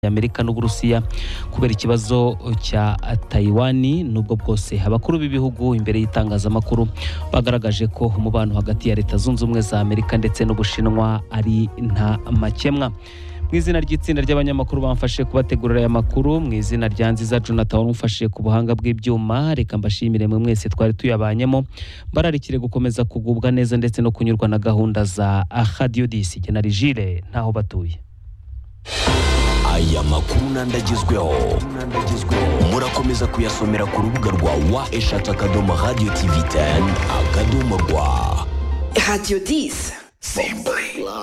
y'Amerika n'Uburusiya kubera ikibazo cya Taiwan nubwo bwose abakuru b'ibihugu imbere y'itangazamakuru bagaragaje ko umubano hagati ya Leta Zunze Ubumwe za Amerika ndetse n'Ubushinwa ari nta makemwa mu izina ry'itsinda ry'abanyamakuru bamfashe kubategurira aya makuru mu izina rya nziza jonathan umfashe ku buhanga bw'ibyuma reka mbashimire mwe mwese twari tuyabanyemo bararikire gukomeza kugubwa neza ndetse no kunyurwa na gahunda za radio disi genari jire ntaho batuye aya makuru n'andagezweho murakomeza kuyasomera ku rubuga rwa wa eshatu akadomo radiyo tivi teni akadomo rwa Radio 10.